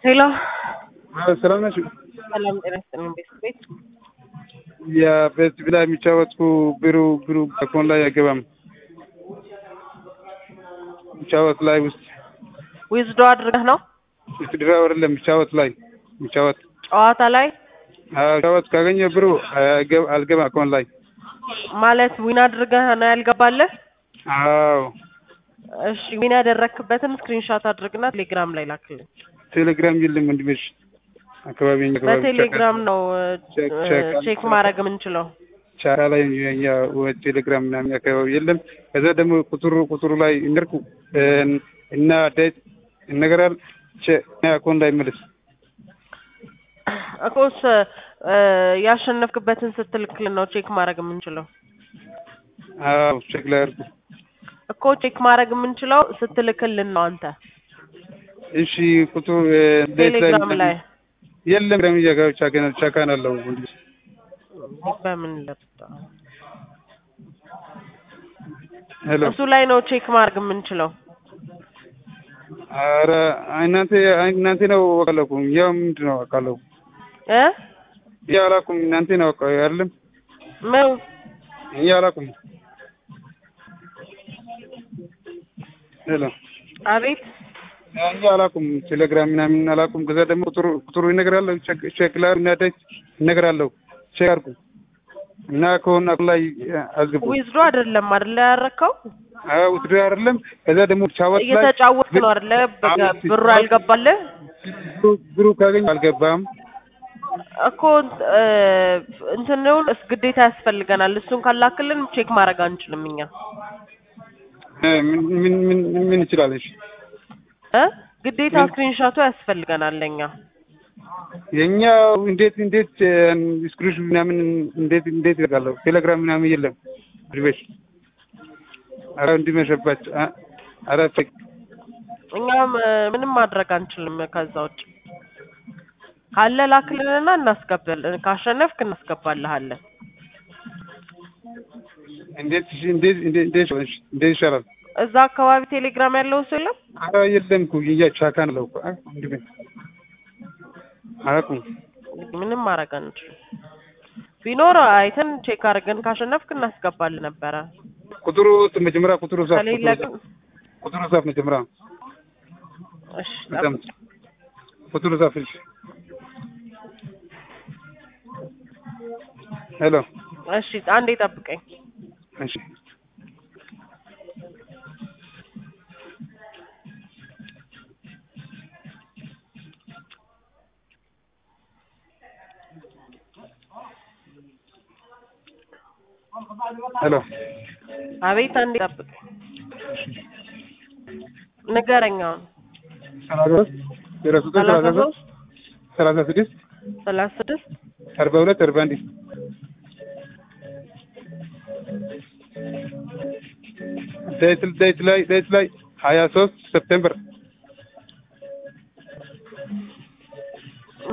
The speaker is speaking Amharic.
ሄሎ ሰላም ናችሁ? ሰላም ጤና ይስጥልኝ። ቤት ቤት የቤት ላይ የሚጫወትኩ ብሩ ብሩ አካውንት ላይ አይገባም። የሚጫወት ላይ ውስጥ ዊዝዶ አድርገህ ነው ስትድራ አይደለም የሚጫወት ላይ የሚጫወት ጨዋታ ላይ ጫወት ካገኘ ብሩ አይገባ- አልገባ አካውንት ላይ ማለት ዊን አድርገህ ነው ያልገባለህ? አዎ እሺ ዊን ያደረክበትን ስክሪንሾት አድርግና ቴሌግራም ላይ ላክልኝ። ቴሌግራም የለም ወንድሜሽ አካባቢ እኛ አካባቢ በቴሌግራም ነው ቼክ- ቼክ ቼክ ማድረግ የምንችለው። ቻራ ላይ የኛ ቴሌግራም ምናምን አካባቢ የለም። ከዛ ደግሞ ቁጥሩ ቁጥሩ ላይ እንደርኩ እና ዴት ይነገራል ቼ- አካውንት ላይ መልስ እኮስ ያሸነፍክበትን ስትልክልን ነው ቼክ ማድረግ የምንችለው አዎ ቼክ ላይ አድርጉ። እኮ ቼክ ማድረግ የምንችለው ስትልክልን ነው አንተ እሺ ቁጥሩ ዴት ቴሌግራም ላይ የለም ግራም እያጋብ ቻካን ቻካን አለው ወንድሜ በምን ለብጣ ሄሎ እሱ ላይ ነው ቼክ ማድረግ የምንችለው። ኧረ እናንተ እናንተ ነው አውቃለሁ ያው ምንድን ነው አውቃለሁ እ እኛ አላውቅም እናንተ ነው አውቃ አይደለም ምን እኛ አላውቅም ሄሎ አቤት እኛ አላውቅም ቴሌግራም ምናምን አላውቅም ከዛ ደግሞ ቁጥሩ ቁጥሩ ይነግራለሁ ቼክ ቼክ ላይ እና ዴት ይነግራለሁ ቼክ አድርጉ እና ከሆነ አኩ ላይ አዝግቡ ዊዝዶ አይደለም አይደለ ያረከው አዎ ውትድር አይደለም ከዛ ደግሞ ቻወት ላይ እየተጫወትክ ነው አይደለ በ- ብሩ ያልገባልህ ብሩ- ብሩ ካገኝ አልገባም እኮ እ፣ እንትኑን እስ ግዴታ ያስፈልገናል። እሱን ካላክልን ቼክ ማድረግ አንችልም እኛ እ፣ ምን ምን ምን ምን ይችላለሽ እ ግዴታ ስክሪንሾቱ ያስፈልገናል ለኛ። የኛ እንዴት እንዴት ስክሪሽ ምናምን እንዴት እንዴት ይደርጋለሁ ቴሌግራም ምናምን የለም ድቤሽ አረ እንዲመሸባች አረ ፌክ እኛም እ፣ ምንም ማድረግ አንችልም ከዛ ውጭ ካለ ላክልንና እናስገባለን። ካሸነፍክ እናስገባልሃለን። እንዴት እንዴት እንዴት እንዴት እንዴት ይሻላል እዛ አካባቢ ቴሌግራም ያለው ሰው የለም። አረ የለም እኮ የያ ቻካን አለው እኮ እንዴ አላውቅም ምንም ማድረግ አንችልም። ቢኖር አይተን ቼክ አድርገን ካሸነፍክ እናስገባልን ነበረ። ቁጥሩ መጀመሪያ ቁጥሩ ጻፍ ከሌለ ግን ቁጥሩ ጻፍ መጀመሪያ እሺ በጣም ቁጥሩ ጻፍ እሺ ሄሎ እሺ አንዴ ጠብቀኝ። እሺ ሄሎ አቤት አንዴ ጠብቀኝ። ንገረኝ አሁን ሰላሳ ሶስት ዜሮ ሶስት ሰላሳ ሰላሳ ሶስት ሶስት ሰላሳ ስድስት ሰላሳ ስድስት አርባ ሁለት አርባ አንድ ዴት ዴት ላይ ዴት ላይ ሀያ ሶስት ሰፕቴምበር